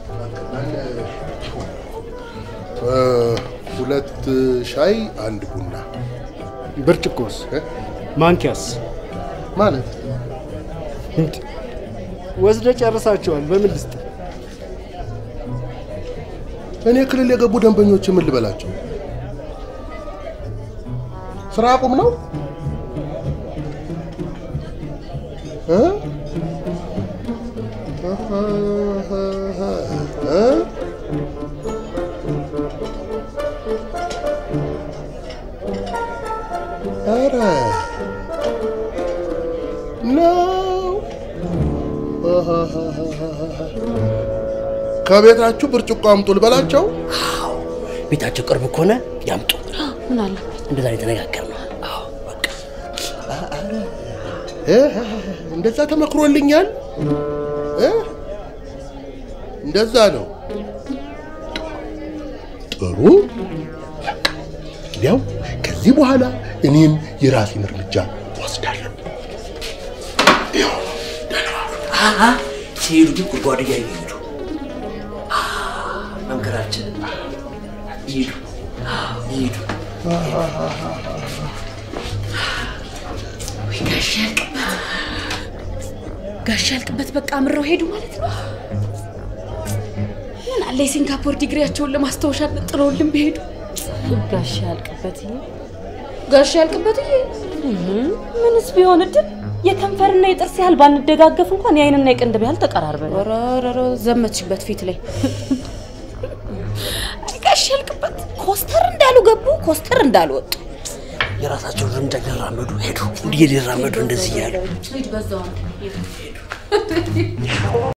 እ፣ ሁለት ሻይ አንድ ቡና ብርጭቆስ እ? ማንኪያስ ማለት ወስደ ጨርሳቸዋል። በምን ልስጥ? እኔ ክልል የገቡ ደንበኞች ምን ልበላቸው? ስራ አቁም ነው እ? እ? ኧረ ነው ከቤታችሁ ብርጭቆ አምጡ ልበላቸው። ቤታቸው ቅርብ ከሆነ ያምጡ። ምን አለበት? እንደዛ ነው የተነጋገርነው። አዎ በቃ እ? እንደዛ ተመክሮልኛል። እ? እንደዛ ነው። ጥሩ። እንግዲያው ከዚህ በኋላ እኔም የራሴን እርምጃ ወስዳለሁ። አሀ ሲሄዱ ግን ጉድጓድ እያዩ ይሄዱ። አ፣ መንገዳችን ይሄዱ ይሄዱ። ጋሽ ያልቅበት ጋሽ ያልቅበት በቃ አምረው ሄዱ ማለት ነው። ምን አለ የሲንጋፖር ዲግሪያቸውን ለማስታወሻ ጥለውልን ቢሄዱ። ጋሽ ያልቅበት ጋሽ ያልቅበት ምንስ ቢሆን እድል የከንፈርና የጥርስ ያህል ባንደጋገፍ እንኳን የአይንና የቅንድብ ያህል ተቀራርበን ረረረ ዘመትሽበት ፊት ላይ አይ ጋሽ ያልቅበት ኮስተር እንዳሉ ገቡ፣ ኮስተር እንዳሉ ወጡ። የራሳቸውን እርምጃ ሊራመዱ ሄዱ። እንዲህ ሊራመዱ እንደዚህ እያሉ ሂድ በዛው አንተ ሂድ።